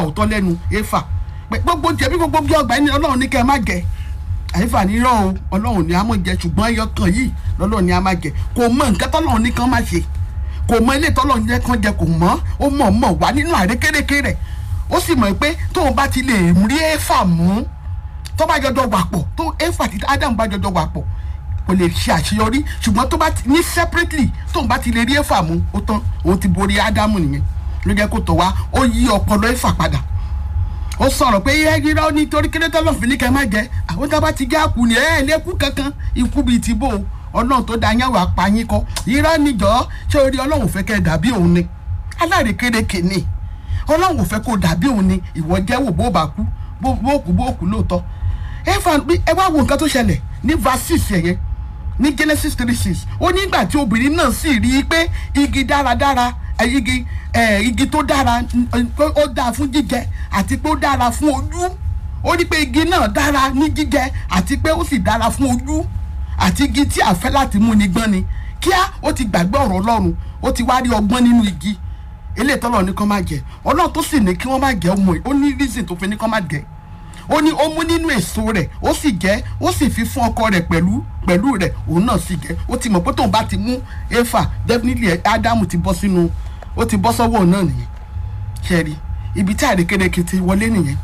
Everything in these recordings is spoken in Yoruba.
òótọ́ lẹ́nu éfà pé gbogbo jẹ̀bi gbogbo bí ọgbà ẹni ọlọ́run ní kẹ́ ẹ má jẹ àyífà ní rọ o ọlọ́run ní a mọ̀ jẹ ṣùgbọ́n ẹyọ kan yìí lọ́lọ́run ní a má jẹ kò mọ nǹkan tọ́lọ́run ní kan má ṣe kò mọ ilé tọ́lọ́run ní kan jẹ kò mọ́ ó mọ̀ mọ̀ wá nínú àrékérekè rẹ̀ ó sì mọ̀ pé tóun bá ti lè rí éfà mú tó bá jọjọ wà pọ̀ tó éfà àti ádámù bá jọjọ wà pọ̀ kò lè ṣe àṣeyọrí ṣùgbọ́n tó bá ti ní separately tóun bá ti lè rí éfà mú ó tán òun ti borí ádámù nìyẹn ló jẹ́ kó tó wá ó yí ọpọlọ éfà padà ó sọ̀rọ̀ pé ẹ irọ́ nítorí kí lẹ́tọ́ lọ́ọ̀fin ní kẹ́ má jẹ́ àwọn tá a bá ti já kú ni ẹ lẹ́kú kankan ikú bíi ti bò ọlọ́run tó da yẹn wà pa yín kọ́ irọ́ níjọ́ ṣé orí ọlọ́run fẹ́ kẹ́ dàbí òun ni alárékérekè ni ọlọ́run ò fẹ́ kó dàbí òun ni ìwọ jẹ́ wò bó bá kú bó kú bó kú lóòótọ́ ẹ fà ẹ wá wo nǹkan tó ṣẹlẹ̀ ní verse six yẹn ní Genesis three six ó nígbà tí obìnrin náà sì rí i pé igi dáradára igi igi tó dára ó dáa fún jíjẹ àti pé ó dára fún ojú ó ní pé igi náà dára ní jíjẹ àti pé ó sì dára fún ojú àti igi tí a fẹ́ láti mú ni gbọ́n ni kíá ó ti gbàgbé ọ̀rọ̀ ọlọ́run ó ti wá rí ọgbọ́n nínú igi eléyìí tọ́lọ̀ ní kán má jẹ ọlọ́run tó sì ní kí wọ́n má jẹ ọmọ ẹ̀ ó ní reason tó fi ní kán má jẹ ó ní ó mú nínú èso rẹ̀ ó sì jẹ ó sì fi fún ọkọ rẹ̀ pẹ̀lú pẹ̀lú rẹ̀ òun náà sì jẹ ó ti mọ̀ pé tóun bá ti mú éfà definitely ádámù ti bọ́ sínú ó ti bọ́ sọ́wọ́ náà nìyẹn ṣẹ́ẹ̀rí ibi tí àrékérekè ti wọlé nìyẹn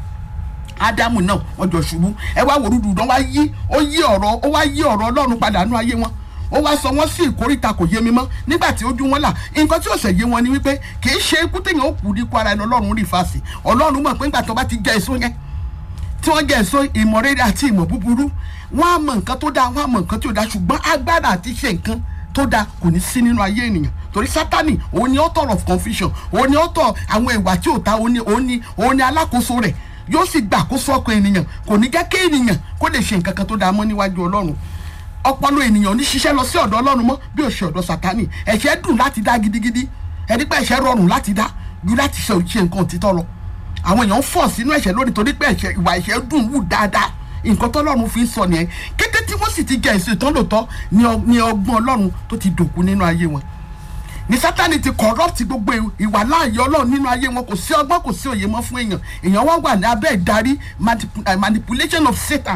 ádámù náà wọ́n jọ ṣubú ẹ wá wòrúdù náà wá yí ó yí ọ̀rọ̀ ó wá yí ọ̀rọ̀ ọlọ́run padà nú ayé wọn ó wá sọ wọ́n sí ìkórìtà kò yé mi mọ́ nígbà tí ojú wọn là nǹkan tí ó ṣe yé wọn ni wípé kì í ṣe ikú téèyàn ó kú ní kó ara ẹni ọlọ́run rí fàṣì ọlọ́run mọ̀ pé nígbà tó bá ti jẹ èso yẹn tí wọ́n jẹ èso ìmọ̀ rere àti ìmọ̀ búburú wọ́n á mọ nǹkan tó dáa wọ́n á mọ nǹkan tí ò dáa ṣùgbọ́n agbára àti ṣe nǹkan tó dáa kò ní sí nínú ayé ènìyàn torí sátani òun ni author of confusion òun ni author àwọn ìwà tí ò ta òun ni òun ni òun ni alákòóso rẹ̀ yóò sì gbà àkóso ọkàn ènìyàn kò ní jẹ́ kí ènìyàn kó lè ṣe nǹkan kan tó dáa mọ́ níwájú ọlọ́run ọpọlọ ènìyàn ní ṣiṣẹ́ lọ sí ọ̀dọ̀ ọlọ́run mọ́ bí ó ṣe ọ̀dọ̀ sátani ẹ̀ṣẹ̀ dùn láti dá gidigidi ẹni pé ẹ̀ṣẹ̀ rọrùn láti dá ju láti ṣe ṣe nǹkan òtítọ́ lọ àwọn èèyàn ń fọ̀ sínú ẹ̀ṣẹ̀ lórí torí pé ẹ̀ṣẹ̀ ìwà ẹ̀ṣẹ̀ dùn wù dáadáa nǹkan tọ́lọ́run fi ń sọ nìyẹn kété tí wọ́n sì ti jẹ èso ìtàn lòótọ́ ni ọgbọ́n ọlọ́run tó ti dòkú nínú ayé wọn ní sátani ti corrupt gbogbo ìwà láàyè ọlọ́run nínú ayé wọn kò sí ọgbọ́n kò sí òye mọ́ fún èèyàn èèyàn wá wà ní abẹ́ ìdarí manipulation of Satan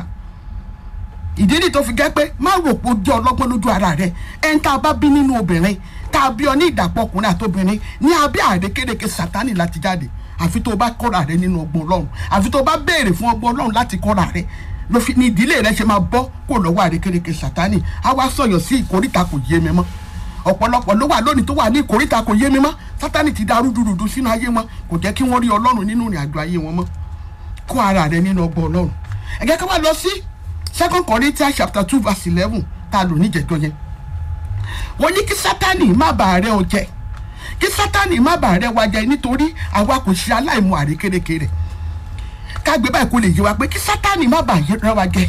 ìdí nìyí tó fi jẹ́ pé má rò pé ó jẹ́ ọlọ́gbọ́n lójú ara rẹ̀ ẹni tá a bá bí nínú obìnrin tá a bí ọ ní ìdàpọ̀ ọkùnrin àtobìnrin ní abẹ́ àrékérekè sátani láti jáde àfi tó o bá kọ́ra rẹ nínú ọgbọ́n ọlọ́run àfi tó o bá béèrè fún ọgbọ́n ọlọ́run láti kọ́ra rẹ ló fi ní ìdílé rẹ ṣe máa bọ́ kó lọ́wọ́ àrékérekè sátani á wá sọ̀yọ̀ sí ìkórìtà kò yé mi mọ́ ọ̀pọ̀lọpọ̀ ló wà lónìí tó wà ní ìkórìtà kò yé mi mọ́ sátani ti da rúdurùdu sínú ayé wọn kò jẹ́ kí wọ́n rí ọlọ́run nínú ìrìn àjò ayé wọn mọ́ kó ara rẹ nínú ọgbọ́n ọlọ́run ẹ jẹ́ ká wá lọ sí second corinthians chapter two verse eleven tá a lò níjẹ̀jọ́ yẹn wọ́n ní kí sátani má bàa rẹ́ ọ jẹ kí sátani má bàa rẹ́ wa jẹ nítorí àwa kò ṣe aláìmọ̀ àrékérekè rẹ̀ kágbé báyìí kó lè yé wa pé kí sátani má bàa rẹ́ wa jẹ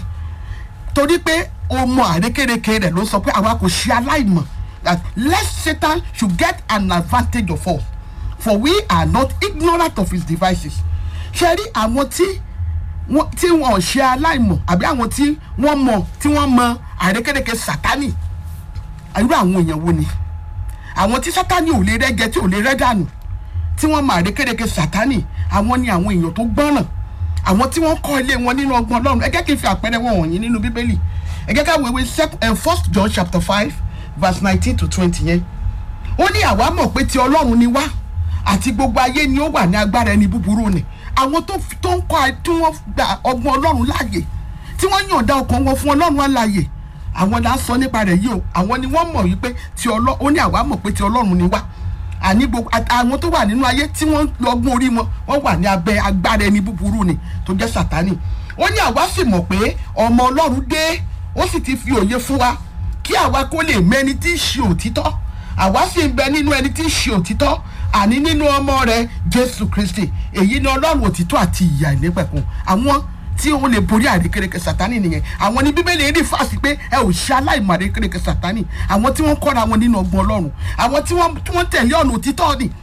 torí pé o mọ àrékérekè rẹ̀ ló sọ pé àwa kò ṣe aláìmọ̀ that lest Satan should get an advantage of us for we are not ignorant of his devices ṣe rí àwọn tí wọ́n tí wọ́n ò ṣe aláìmọ̀ àbí àwọn tí wọ́n mọ̀ tí wọ́n mọ àrékérekè sátani irú àwọn èèyàn wo ni àwọn tí sátani ò lè rẹ́jẹ tí ò lè rẹ́ dànù tí wọ́n mọ àrékérekè sátani àwọn ni àwọn èèyàn tó gbọ́ràn àwọn tí wọ́n kọ́ ilé wọn nínú ọgbọ́n ọlọ́run ẹ jẹ́ kí n fi àpẹẹrẹ wọn wọ̀nyí nínú bíbélì ẹ jẹ́ ká wéwé first john chapter five verse nineteen to twenty yẹn ó ní àwa mọ̀ pé ti ọlọ́run ni wá àti gbogbo ayé ni ó wà ní agbára ẹni búburú ni àwọn tó tó ń kọ́ tí wọ́n gba ọgbọ́n ọlọ́run láàyè tí wọ́n yànda ọkàn wọn fún ọlọ́run àlàyè àwọn là ń sọ nípa rẹ̀ yìí o àwọn ni wọ́n mọ̀ wípé ti ọlọ́run ó ní àwa mọ̀ pé ti ọlọ́run ni wá àní gbogbo àwọn tó wà nínú ayé tí wọ́n lọ́gbọ́n orí wọn wọ́n wà ní abẹ́ agbára ẹni búburú ni tó jẹ́ sàtánì ó ní àwa sì mọ̀ pé ọmọ ọlọ́run dé ó sì ti fi òye fún wa kí àwa kó lè mẹ́ni tí ń ṣe òtítọ́ àwa sì ń bẹ nínú ẹni tí ń ṣe òtítọ́ àní nínú ọmọ rẹ̀ jésù kristi èyí ni ọlọ́run òtítọ́ àti ìyà ìnípẹ̀kun àwọn tí ó lè borí àrékérekè sátani nìyẹn àwọn ní bíbélì rí fàásì pé ẹ ò ṣe aláìmọ̀ àrékérekè sátani àwọn tí wọ́n kọ́ra wọn nínú ọgbọ́n ọlọ́run àwọn tí wọ́n tẹ̀lé ọ̀nà òtítọ́ ni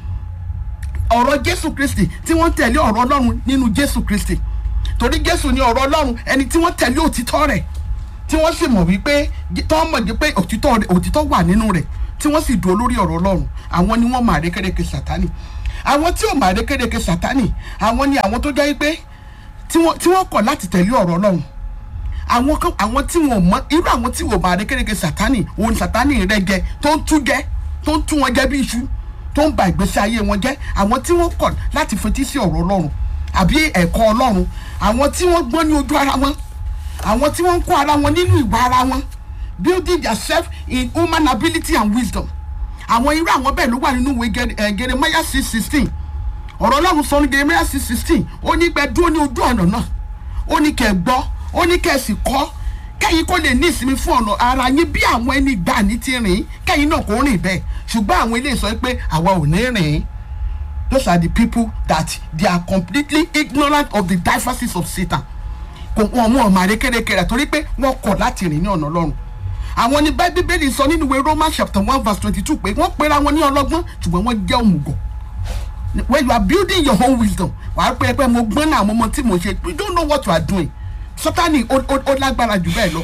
ọ̀rọ̀ jésù kristi tí wọ́n tẹ̀lé ọ̀rọ̀ ọlọ́run nínú jésù kristi torí jésù ni ọ̀rọ̀ ọlọ́run ẹni tí wọ́n tẹ̀lé òtítọ́ rẹ̀ tí wọ́n sì mọ̀ wípé tọ́ mọ̀ pé òtítọ́ wà nínú rẹ̀ tí wọ́n sì dúró lórí ọ̀rọ̀ ọlọ́run àwọn ni wọ́n mọ àrékérekè sátani àwọn tí ò máa rékérekè sátánì àwọn ni àwọn tó jẹ́ pé tí wọ́n tí wọ́n kọ̀ láti tẹ̀lé ọ̀rọ̀ ọlọ́run àwọn kan àwọn tí wọn mọ irú àwọn tí wọn máa rékérekè sátánì òun ni sátánì rẹ jẹ tó ń tú jẹ tó ń tú wọn jẹ bí iṣu tó ń ba ìgbésí ayé wọn jẹ àwọn tí wọ́n kọ̀ láti fetí sí ọ̀rọ̀ ọlọ́run àbí ẹ̀kọ́ ọlọ́run àwọn tí wọ́n gbọ́n ní ojú ara wọn àwọn tí wọ́n ń kó ara wọn nínú ìwà ara wọn building their self in human ability and wisdom àwọn irú àwọn bẹ́ẹ̀ ló wà nínú ìwé Gere- eh, Jeremiah six sixteen ọ̀rọ̀ ọlọ́run sọ ní Jeremiah six sixteen ó ní gbẹ dúró ní ojú ọ̀nà náà ó ní kẹ́ gbọ́ ó ní kẹ́ sì kọ́ kẹ́yìn kó lè ní ìsinmi fún ọ̀nà ara yín bí àwọn ẹni gbà ní ti rìn kẹ́yìn náà kò rìn bẹ́ẹ̀ ṣùgbọ́n àwọn ilé sọ pé àwa ò ní rìn those are the people that they are completely ignorant of the diversities of Satan kò wọn wọn máa rékèrèkè rẹ torí pé wọn kọ̀ láti rìn ní ọ̀nà ọlọ́run àwọn ní bá bíbélì sọ nínú ìwé Romans chapter one verse twenty-two pé wọ́n pera wọn ní ọlọ́gbọ́n ṣùgbọ́n wọ́n jẹ́ òmùgọ̀ when you are building your own wisdom wàá pé pé mo gbọ́n náà mo mọ tí mo ṣe you don't know what you are doing Sátánì ó ó- ó lágbára jù bẹ́ẹ̀ lọ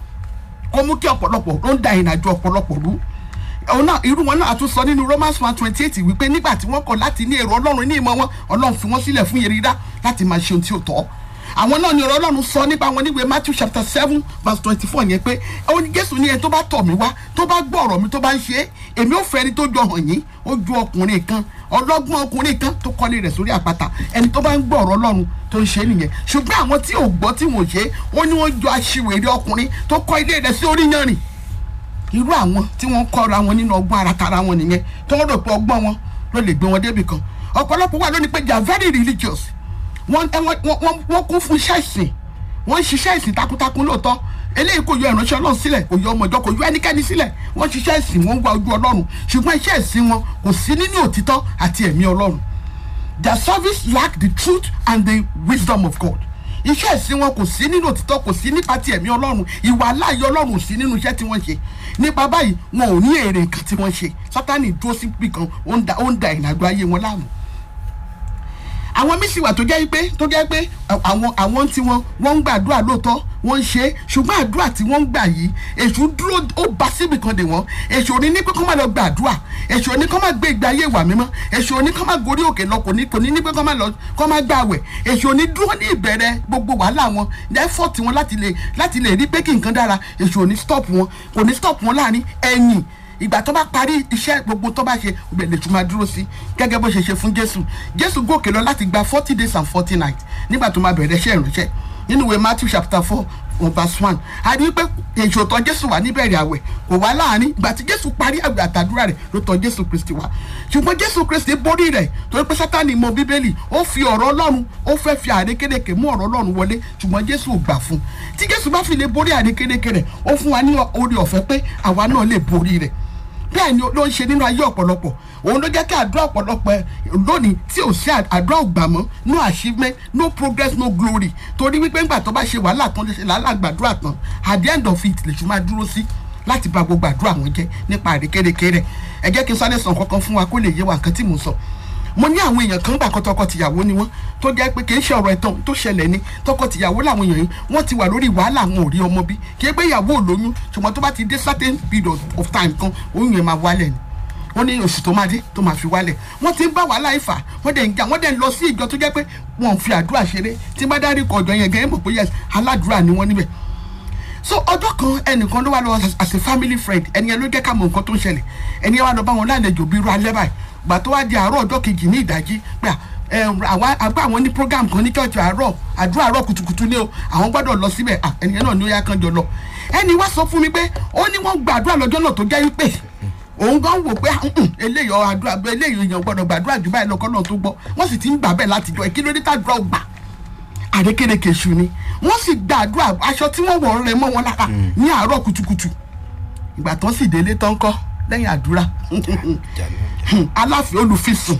kó mú kí ọ̀pọ̀lọpọ̀ ló ń da ìrìnàjò ọ̀pọ̀lọpọ̀ rú òun náà irú wọn náà tún sọ nínú Romans one twenty eight wípé nígbà tí wọ́n kọ̀ láti ní èrò Ọlọ́run ní ìmọ̀ wọn Ọlọ́run fi wọ́n sílẹ̀ fún yẹrìíra láti máa ṣe ohun tí ó tọ́ àwọn náà ni ọ̀rọ̀ Ọlọ́run sọ nípa wọn níwèé Matthew chapter seven verse twenty four yẹn pé ó ní Jésù ní ẹni tó bá tọ̀ mí wá tó bá gbọ́ ọ̀rọ̀ mi tó bá ń ṣe é èmi ò fẹ́ ẹni tó jọ hàn yín ó ju ọkùnrin kan ọlọ́gbọ́n ọkùnrin kan tó kọ́lé rẹ̀ sórí àpáta ẹni tó bá ń gbọ́ ọ̀rọ̀ Ọlọ́run tó ń ṣe é nìyẹn ṣùgbọ́n àwọn tí ò gbọ́ tí wọ́n ṣe é ó ní wọ́n jọ aṣiwèrè ọkùnrin tó kọ́ ilé rẹ̀ sí orí yanrìn irú àwọn tí wọ́n kọ́ra wọn nínú ọgbọ́n ara tara wọn nìyẹn tó ń rò pé ọgbọ́n wọn ló lè gbé wọn débi kan ọ̀pọ̀lọpọ̀ wà lónìí pé they are very religious wọ́n ẹ, wọ́n- wọ́n wọ́n kún fún iṣẹ́ ìsìn wọ́n ń ṣiṣẹ́ ìsìn takuntakun lóòótọ́ eléyìí kò yọ ìránṣẹ́ ọlọ́run sílẹ̀ kò yọ ọmọ ìjọ kò yọ ẹnikẹ́ni sílẹ̀ wọ́n ṣiṣẹ́ ìsìn wọ́n ń wá ojú ọlọ́run ṣùgbọ́n iṣẹ́ ìsìn wọn kò sí nínú òtítọ́ àti ẹ̀mí ọlọ́run their service lack the truth and the wisdom of God iṣẹ́ ìsìn wọn kò sí nínú òtítọ́ kò sí nípa ti ẹ̀mí ọlọ́run ìwà aláàyè ọlọ́run ò sí nínú iṣẹ́ tí wọ́n ṣe nípa báyìí wọn ò ní èrè nǹkan tí wọ́n ṣe sátánì dúró sí pì kan ó ń da ó ń da ìrìnàjò ayé wọn láàmú àwọn mísì wà tó jẹ́ pé tó jẹ́ pé àwọn àwọn tí wọ́n wọ́n ń gbàdúrà lóòótọ́ wọ́n ń ṣe é ṣùgbọ́n àdúrà tí wọ́n ń gbà yìí èṣù dúró ó bá síbì kan dè wọ́n èṣù ò ní ní pé kó má lọ gbàdúrà èṣù ò ní kó má gbé ìgbé ayé ìwà mímọ́ èṣù ò ní kó má gorí òkè lọ kò ní kò ní ní pé kó má lọ kó má gbàwẹ̀ èṣù ò ní dúró ní ìbẹ̀rẹ̀ gbogbo wàhálà wọn effort wọn láti lè láti lè rí pé kí nǹkan dára èṣù ò ní stop wọn kò ní stop wọn láàrin ẹ̀yìn ìgbà tó bá parí iṣẹ́ gbogbo tó bá ṣe ibẹ̀ lè tún máa dúró sí gẹ́gẹ́ bó ṣe ṣe fún jésù jésù gòkè lọ láti gba forty days and forty nights nígbà tó máa bẹ̀rẹ̀ iṣẹ́ ìránṣẹ́ nínú ìwé matthew chapter four verse one a rí i pé èso tọ̀ jésù wá níbẹ̀rẹ̀ àwẹ̀ kò wá láàrin ìgbà tí jésù parí àwẹ̀ àtàdúrà rẹ̀ ló tọ̀ jésù kristi wá ṣùgbọ́n jésù kristi borí rẹ̀ torí pé sátani mọ bíbélì ó fi ọ̀rọ̀ ọlọ́run ó fẹ́ fi àrékérekè mú ọ̀rọ̀ ọlọ́run wọlé ṣùgbọ́n jésù ò gbà fún tí jésù bá fi lè borí àrékérekè rẹ̀ ó fún wa ní orí ọ̀fẹ́ pé àwa náà lè borí rẹ̀ bẹ́ẹ̀ ni ló ń ṣe nínú ayé ọ̀pọ̀lọpọ̀ òun ló jẹ́ kí àdúrà ọ̀pọ̀lọpọ̀ ẹ̀ lónìí tí ò sí àdúrà ògbà mọ́ no achievement no progress no glory torí wípé ńgbà tó bá ṣe wàhálà tán lè ṣe làálàá gbàdúrà tán at the end of it lè ṣùgbọ́n dúró sí láti bà gbogbo àdúrà wọn jẹ́ nípa àrékérekè rẹ̀ ẹ jẹ́ kí n sáré sàn kankan fún wa kó lè yé wa nǹkan tí mò ń sọ mo ní àwọn èèyàn kan gbà kan tọkọ-tìyàwó ni wọn tó jẹ́ pé kì í ṣe ọ̀rọ̀ ẹ̀tàn tó ṣẹlẹ̀ ni tọkọ-tìyàwó làwọn èèyàn yìí wọ́n ti wà lórí wàhálà àwọn ò rí ọmọ bí kì í pé ìyàwó ò lóyún ṣùgbọ́n tó bá ti dé certain period of time kan oyún yẹn máa wálẹ̀ ni wọ́n ní oṣù tó máa dé tó máa fi wálẹ̀ wọ́n ti ń bá wàhálà ìfà wọ́n dẹ̀ ń jà wọ́n dẹ̀ ń lọ sí ìjọ tó jẹ́ pé wọ́n fi àdúrà ṣeré tí bá dárí kọ ọjọ́ yẹn gẹ́gẹ́ mọ̀ pé yes aládùúrà ni wọ́n níbẹ̀ so ọjọ́ kan ẹnìkan ló wá lọ as a family friend ẹni yẹn ló jẹ́ ká mọ nǹkan tó ń ṣẹlẹ̀ ẹni yẹn wá lọ bá wọn lálejò bí irú alẹ́ báyìí gbà tó wá di àárọ̀ ọjọ́ kejì ní ìdájí pé àgbà àwọn ní program kan ní church àárọ̀ àdúrà àárọ̀ kùtùkùtù ni o àwọn gbọ́dọ̀ lọ síbẹ̀ ẹni yẹn náà ni ó yá kan jọ lọ ẹni wá sọ fún mi pé ó ní wọ́n gbàdúrà lọ́jọ́ náà tó jẹ́ wípé òun gan wò pé eléyìí àdúrà eléyìí èèyàn gbọ́dọ̀ gbàdúrà jù báyìí lọkọ náà tó gbọ́ wọ́n sì ti ń gbà bẹ́ẹ̀ láti jọ kí ló dé tàdúrà ò gbà àrékérekè ṣù ni wọ́n sì gbàdúrà aṣọ tí wọ́n wọ̀ rẹ mọ́ wọn lára ní àárọ̀ kùtùkùtù ìgbà tán sì délé tán kọ́ lẹ́yìn àdúrà aláfẹ́ olùfisùn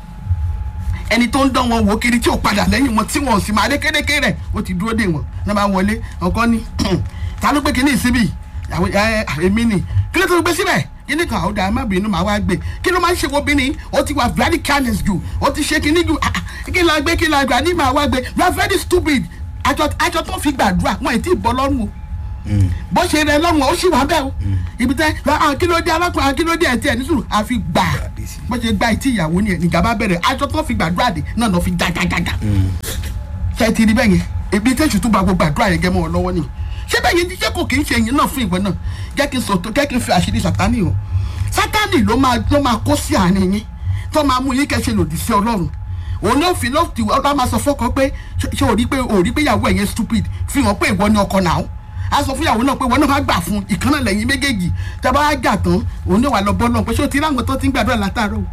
ẹni tó ń dán wọn wò kiri tí ò padà lẹ́yìn wọn tí wọn ò sì máa rékérekè rẹ̀ ó ti dúró dè wọ́n ní bá wọlé ọkọ ní ta ló gbé kinní síbí èmi ni kí ló tó gbé síbẹ̀ kíní kan àwọn dàá má bínú màá wá gbé kí ló máa ń ṣe obìnrin ó ti wà very careless jù ó ti ṣe kíní jù kí la gbé kí la gbà ní màá wá gbé you are very stupid àjọ àjọ tó fi gbàdúrà wọn ì tí ì bọ́ lọ́rùn o bó ṣe rẹ lọ́rùn ó sì wá bẹ́ẹ̀ o ibi tẹ́ akílódé alákùnrin akílódé ẹ̀ tí ẹ̀ ní sùúrù àfi gbà bó ṣe gba ìtì ìyàwó ni ẹ̀ nígbà bá bẹ̀rẹ̀ aṣọ tó fi gbàdúrà dé náà lọ fi jájájájá ṣe ti rí bẹ́ẹ̀ yẹn ebi tẹ́sù tó gba gbogbo àdúrà yẹn gẹ́ mọ́ ọ lọ́wọ́ ni ṣé bẹ́ẹ̀ yẹn ṣé kò kì í ṣe yẹn náà fún ìwọ náà jẹ́ kí n sọ̀tọ̀ jẹ́ kí n fi àṣírí sàtánì hàn sátánì ló máa ló máa kó sí àárín yín tó máa mú yín kẹ́sẹ̀ lòdì sí ọlọ́run òun ló fi ló ti ọlọ́run máa sọ fọ́kọ pé ṣé o rí pé o rí pé ìyàwó ẹ̀yẹn stupid fi hàn pé ìwọ ni ọkọ náà a sọ fún ìyàwó náà pé ìwọ náà má gbà fún ìkànnà lẹ́yìn méjèèjì tẹ́ bá jà tán òun náà wà lọ bọ́ náà pé ṣé o ti ráwọn tó ti ń gbàdúrà látàárọ̀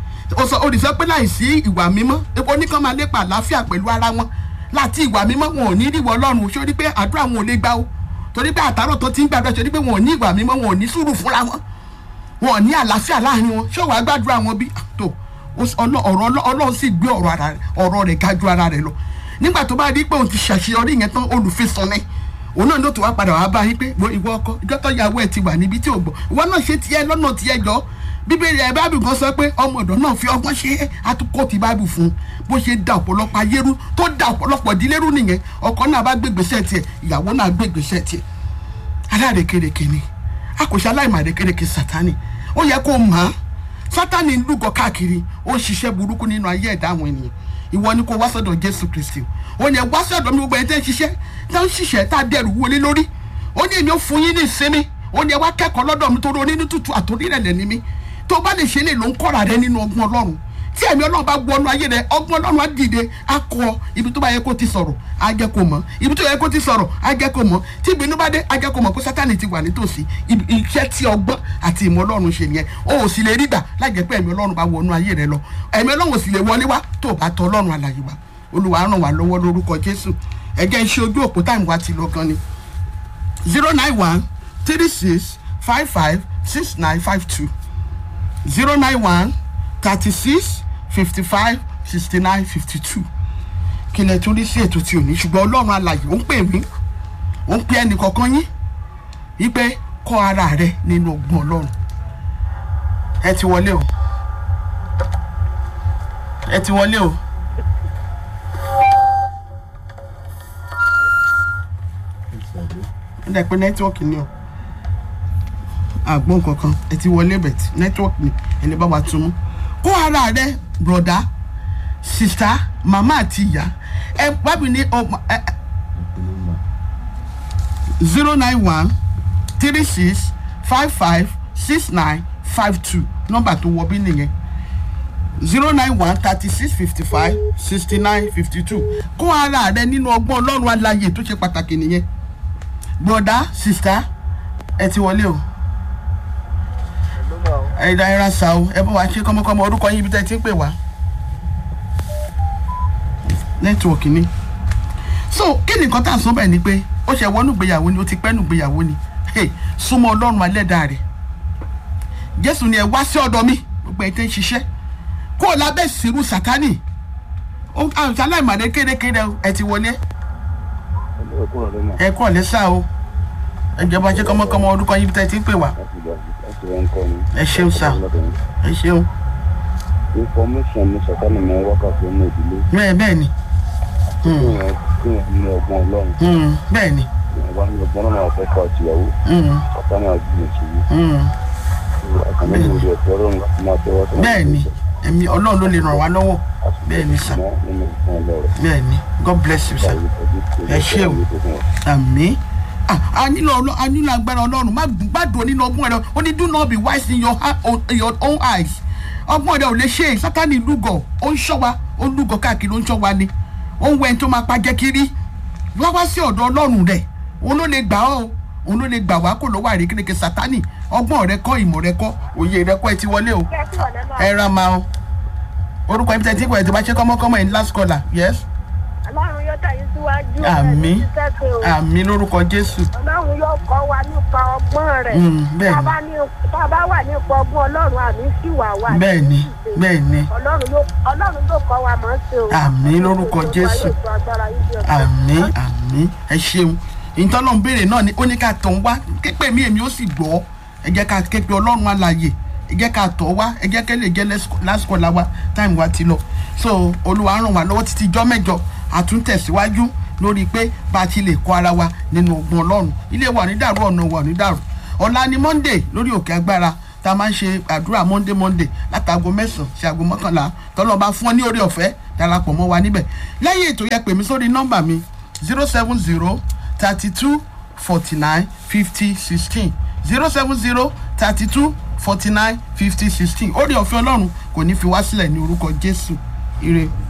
o sọ olùsọ pé láìsí ìwà mímọ́ epo oníkan máa lépa àlàáfíà pẹ̀lú ara wọn láti ìwà mímọ́ wọn ò ní ríwọ ọlọ́run ṣé o rí pé àdúrà wọn ò lè gbà o torí pé àtàrọ̀ tó ti ń gbàdúrà ṣe rí pé wọn ò ní ìwà mímọ́ wọn ò ní sùúrù fúnra wọn wọn ò ní àlàáfíà láàrin wọn ṣé wàá gbàdúrà wọn bí tó ọ̀rọ̀ ọlọ́run sì gbé ọ̀rọ̀ rẹ̀ ga ju ara rẹ̀ lọ nígbà tó bá rí pé òun ti ṣàṣeyọrí yẹn tán olùfisàn ni òun náà ló tó wá padà wá bá yín pé ìwọ ọkọ ìjọ tó yàwó ẹ ti wà níbi tí ò gbọ́ ìwọ náà ṣe tiẹ̀ lọ́nà tiẹ̀ jọ bíbélì ẹ bábù kan sọ pé ọmọ ọ̀dọ̀ náà fi ọgbọ́n ṣe àtúkọ ti bábù fún un bó ṣe da ọ̀pọ̀lọpọ̀ ayérú tó da ọ̀pọ̀lọpọ̀ ìdílérú nìyẹn ọkọ náà bá gbégbèsè tiẹ̀ ìyàwó náà gbégbèsè tiẹ̀ aláàrẹ̀kẹ̀rẹ̀kẹ̀ ni a kò ṣe aláìmọ̀rẹ̀kẹ̀rẹ̀kẹ̀ sátani ó yẹ kó mọ̀ án sátani ń lúgọ káàkiri ó ń ṣiṣẹ́ burúkú nínú ayé ẹ̀dá àwọn ènìyàn ìwọ ni kò wá sọ́dọ̀ jésù kristi ó ní ẹ wá sọ́dọ̀ mi gbogbo ẹ̀ tẹ́ ń ṣiṣẹ́ tẹ́ ń ṣiṣẹ́ tá a dẹrù wọlé lórí ó ní èmi ó fún yín ní ìsinmi ó ní ẹ wá kẹ́kọ̀ọ́ lọ́dọ̀ mi torí onínú tútù àtòrírẹ̀lẹ̀ ni mí tó bá lè ṣe lè ló ń kọ́ra rẹ nínú ọgbọ́n ọlọ́run tí ẹ̀mí ọlọ́run bá wọnú ayé rẹ ọgbọ́n ọlọ́run á dìde á kọ ibi tó bá yẹ kó ti sọ̀rọ̀ á jẹ́ kó mọ̀ ibi tó yẹ kó ti sọ̀rọ̀ á jẹ́ kó mọ̀ tí ìbínú bá dé á jẹ́ kó mọ̀ pé sátani ti wà nítòsí iṣẹ́ tí ọgbọ́n àti ìmọ̀ ọlọ́run ṣe nìyẹn o ò sì lè rí gbà láì jẹ́ pé ẹ̀mí ọlọ́run bá wọnú ayé rẹ lọ ẹ̀mí ọlọ́run ò sì lè wọlé wá tó o bá tọ ọlọ́run àlàyé wa olúwa ràn wá lọ́wọ́ lórúkọ jésù ẹ̀jẹ̀ iṣẹ́ ojú òpó táìmù wa ti lọ gan ni zero nine one three six five five six nine five two zero nine one thirty six fifty five sixty nine fifty two kí lẹ tún rí sí ètò tí ò ní ṣùgbọ́n ọlọ́run alàyè ó ń pè mí ó ń pè ẹnì kọ̀ọ̀kan yín wípé kọ́ ara rẹ nínú ọgbọ́n ọlọ́run ẹ ti wọlé o ẹ ti wọlé o. ó dẹ̀ pé nẹ́tíwọ́ọ̀kì ni o àgbọn kankan ẹ ti wọlé bẹ̀tì nẹ́tíwọ́ọ̀kì ni ẹni bá wa tún mú kó ara rẹ broda sista mama àti ìyá ẹ bábí ní ọmọ ẹ zero nine one three six five five six nine five two nọ́mbà tó wọ bí nìyẹn zero nine one thirty six fifty five sixty nine fifty two kó ara rẹ nínú ọgbọ́n ọlọ́run aláyè tó ṣe pàtàkì nìyẹn broda sista ẹ ti wọlé o ẹ dá ẹ ra sa o ẹ bá wa ṣe kọ́mọkọ́mọ orúkọ yín ibi tẹ́ ẹ ti ń pè wá nẹ́tíwọ̀kì ni so kí ni nǹkan tá à ń sọ bẹ́ẹ̀ ni pé ó ṣe wọnú ìgbéyàwó ni ó ti pẹ́ nù ìgbéyàwó ni hey, súnmọ́ ọlọ́run alẹ́dàá rẹ̀ jésù ni ẹ wá sí ọ̀dọ̀ mi gbogbo ẹ̀ tẹ́ ń ṣiṣẹ́ kó o lábẹ́ sírú sátánì àwùjọ aláìmọ̀dé kérékéré ẹ ti wọlé ẹ kú ọ̀lẹ́ sá o ẹ jọba ṣe kọ́mọkọ́mọ orúkọ yín ibi tẹ́ ẹ ti ń pè wá ẹ ṣeun sá ẹ ṣeun information ní sọ̀tánì mọ́ wákàtí ọmọ ìdílé bẹ́ẹ̀ bẹ́ẹ̀ ni kí wọ́n kí wọ́n ní ọgbọ́n ọlọ́run Mm, bẹ́ẹ̀ ni wọ́n bá ní ọgbọ́n náà fẹ́ kọ́ àtìyàwó Mm, sọ̀tánì àjùmọ̀ sí i mm. àkànní ìwòrì ẹ̀tọ́ ọlọ́run láti máa tẹ́wọ́ sí bẹ́ẹ̀ ni ẹ̀mí ọlọ́run ló lè ràn wá lọ́wọ́ bẹ́ẹ̀ ni sá nínú ìfún ọlọ́run bẹ́ẹ̀ ni god bless you sir Ẹ ṣé o. àmì a nílò ọlọ́ a nílò agbára ọlọ́run má má dùn nínú ọgbọ́n rẹ ó ní do not be wise in your, ha- o- your own eyes ọgbọ́n rẹ ò lè ṣe é sátani lúgọ̀ ó ń ṣọ́ wa ó ń lúgọ̀ káàkiri ó ń ṣọ́ wa ni ó ń wẹ́n tó máa pa jẹ́ kiri wá wá sí ọ̀dọ̀ ọlọ́run rẹ̀ òun ló lè gbà ọ́ o òun ló lè gbà wá kó lọ́wọ́ àrékérekè sátani ọgbọ́n rẹ kọ́ ìmọ̀ rẹ kọ́ òye rẹ kọ́ ẹ ti wọlé o ẹ ra ma o orúkọ ibi tẹ́ ti ń pọ̀ ẹ̀ tó bá ṣe kọ́mọ́kọ́mọ́ ẹ̀ ní last caller yes ọlọ́run yóò tẹ̀yìn síwájú Àmín. ẹ̀ ní sẹ́sẹ̀ o àmì lórúkọ jésù ọlọ́run yóò kọ́ wa nípa ọgbọ́n rẹ̀ Mm, bẹ́ẹ̀ ni. tá a bá ní- tá a bá wà nípa ọgbọ́n ọlọ́run àmì sí wà wà bẹ́ẹ̀ ni bẹ́ẹ̀ ni ọlọ́run yóò ọlọ́run yóò kọ́ wa mọ̀ ọ́n ṣe o Àmín lórúkọ Jésù. àmì àmì ẹ ṣeun ìtọ́nà béèrè náà ni ó ní ká tọ̀ ń wá képe mi èmi ó sì gbọ́ ẹ jẹ́ ká képe ọlọ́run alàyè ẹ jẹ́ ká tọ̀ wá ẹ jẹ́ kẹ́ lè jẹ́ lásìkò làwa táìmù wa ti lọ so olúwa ràn wá lọ́wọ́ títí ijọ́ mẹ́jọ àtúntẹ̀síwájú lórí pé bá a ti lè kọ́ ara wa nínú ogun ọlọ́run ilé wa ò ní dàrú ọ̀nà wa ò ní dàrú ọ̀la ni monday lórí òkè agbára tá a máa ń ṣe àdúrà monday monday látago mẹ́sàn-án sí aago mọ́kànlá tọ́lọ́ bá fún ọ ní orí ọ̀fẹ́ darapọ̀ mọ́ wa níbẹ̀ lẹ́yìn ètò yẹ pè mí sórí nọ́mbà mi zero seven zero thirty two forty nine fifty sixteen zero seven zero thirty two forty nine fifty sixteen orí ọ̀fẹ́ ọlọ́run kò ní fi wá sílẹ̀ ní orúkọ jésù ire.